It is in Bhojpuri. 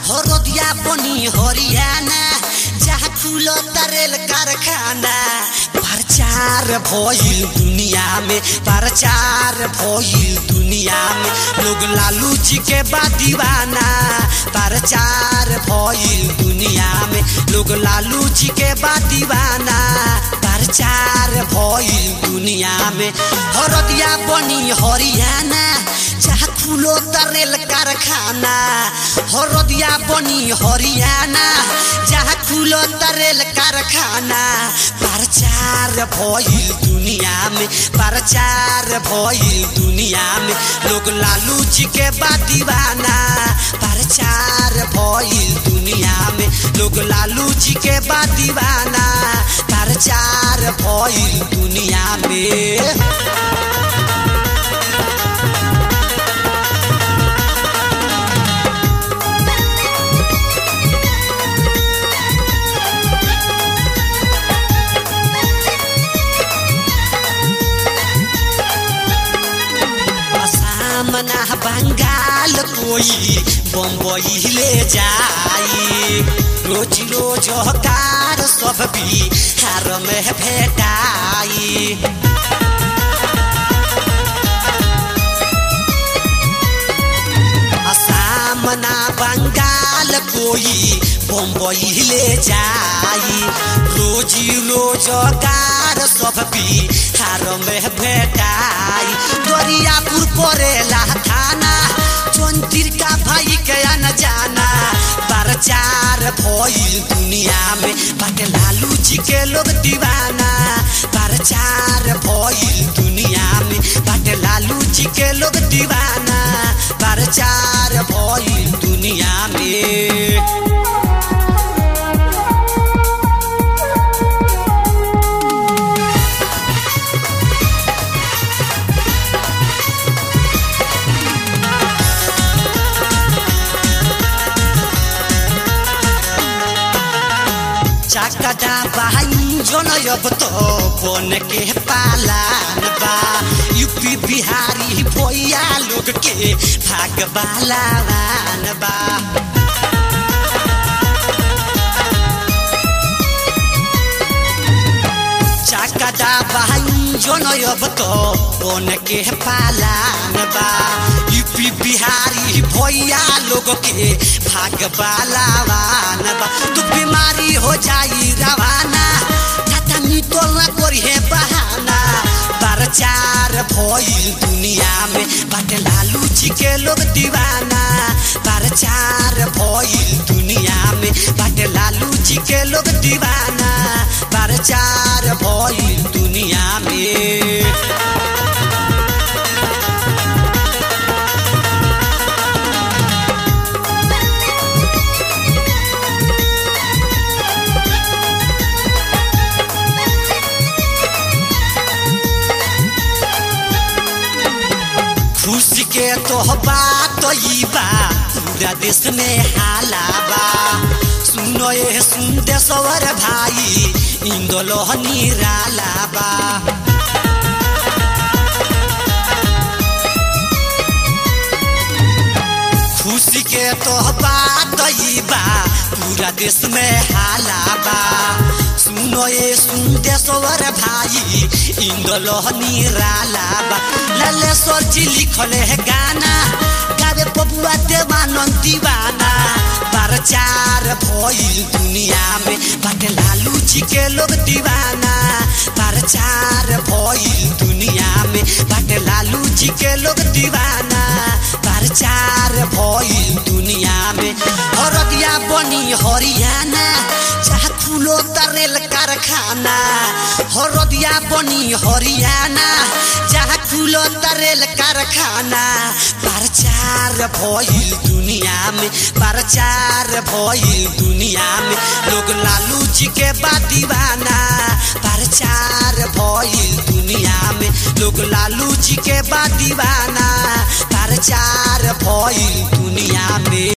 हरदिया बनी हरियाणा जहाँ खुलो तरेल कारखाना प्रचार भइल दुनिया में प्रचार भइल दुनिया में लोग लालू जी के बा दीवाना प्रचार भइल दुनिया में लोग लालू जी के बा दीवाना प्रचार भइल दुनिया में हरदिया बनी हरियाणा जहाँ खुलो तरेल कारखाना हरदिया बनी हरियाणा जहाँ खुलो तरेल कारखाना प्रचार भइल दुनिया में प्रचार भइल दुनिया में लोग लालू जी के बा दीवाना प्रचार भइल दुनिया में लोग लालू जी के बा दीवाना प्रचार भइल दुनिया में सामना बंगाल कोई बम्बई ले जाई रोज रोज कार सब बिहार में भेटाई सामना बंगाल कोई बम्बई ले जाई रोजी रोजगार सब बिहार में भेटाई दरियापुर परेला थाना चौंतीर का भाई के न जाना प्रचार भइल दुनिया में बाटे लालू जी के लोग दीवाना प्रचार भइल दुनिया में बाटे लालू जी के लोग दीवाना प्रचार भइल दुनिया में चाकटा बहाई जनयब तो बन के पालान बा यूपी बिहारी भैया लोग के भाग बालावान बा चाकटा बहाई जनयब तो बन के पालान बा यूपी बिहारी भैया लोग के भाग बालावान बा तू बीमारी हो जाई रवाना खाता नितोल ना करिहे बहाना प्रचार भइल दुनिया में बाटे लालू जी के लोग दीवाना प्रचार भइल दुनिया में बाटे लालू जी के लोग दीवाना प्रचार भइल दुनिया में खुशी के तो बात ई बा पूरा देश में हाला बा सुनो ये सुन देशवर भाई इंदलो निराला बा खुशी के तो बात ई बा पूरा देश में हाला बा सुनो ये सुन देशवर भाई इंदलो निराला बा ललेश्वर जी लिखले है गाना गावे पपुआ देवानंद दीवाना प्रचार भइल दुनिया में बाटे लालू जी के लोग दीवाना प्रचार भइल दुनिया में बाटे लालू जी के लोग दीवाना प्रचार भइल दुनिया में हरदिया बनी हरियाणा जहाँ खुलो तरेल कारखाना हरदिया बनी हरियाणा जहाँ खुलो तरेल कारखाना प्रचार भइल दुनिया में प्रचार भइल दुनिया में लोग लालू जी के बा दीवाना प्रचार भइल दुनिया में लोग लालू जी के बा दीवाना प्रचार भइल दुनिया में